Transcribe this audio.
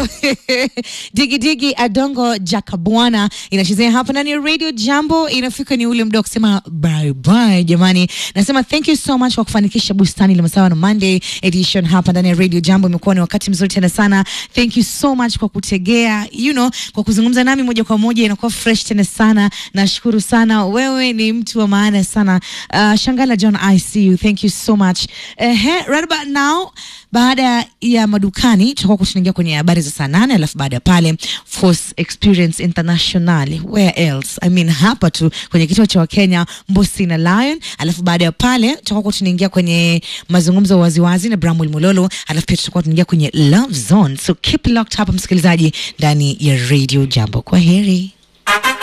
digi digi adongo jakabwana inachezea hapa ndani ya radio jambo inafika ni ule muda wa kusema bye bye jamani nasema thank you so much kwa kufanikisha bustani la masawa na monday edition hapa ndani ya radio jambo imekuwa ni wakati mzuri tena sana thank you so much kwa kutegea you know kwa kuzungumza nami moja kwa moja inakuwa fresh tena sana nashukuru sana wewe ni mtu wa maana sana uh, shangala john i see you thank you so much uh, right about now baada ya madukani tutakuwa tunaingia kwenye habari za saa nane alafu baada ya pale force experience international where else i mean hapa tu kwenye kituo cha wakenya mbosi na lion alafu baada ya pale tutakuwa tunaingia kwenye mazungumzo waziwazi na bramwel mololo alafu pia tutakuwa tunaingia kwenye love zone so keep locked hapa msikilizaji ndani ya radio jambo kwa heri